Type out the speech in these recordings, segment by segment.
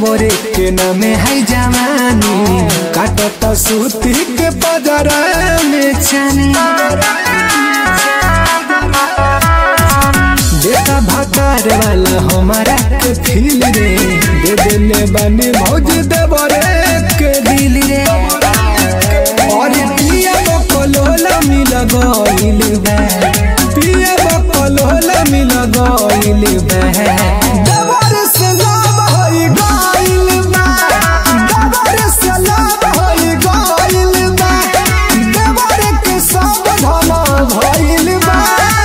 देवरे के नामे है जवानी काटत सूती के पदरा में छानी बेटा भकार वाला हमारा के फील रे दे देले बानी भौज देवरे के दिल रे और पिया बकलोला मिल गइल बा पिया बकलोला मिल गइल बा देवर से लाभ होई गइल बा देवर से लाभ होई गइल बा देवर के सब धन भइल बा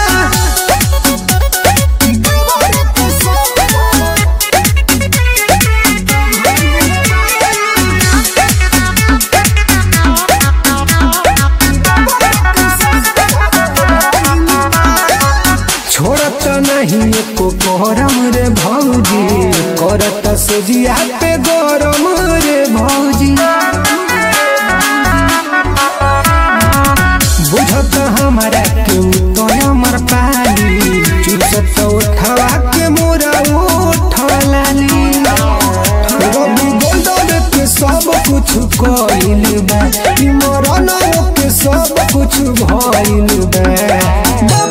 देवर के सब छोड़त नहीं एको गरम रे भौजी करत सोजिया पे गरम रे भौजी बुझत हमारा के तो हमर पाली चुसत उठवा के मोरा उठलाली रवि गोल्डन के सब कुछ कइल बा ई मरन के सब कुछ भइल बा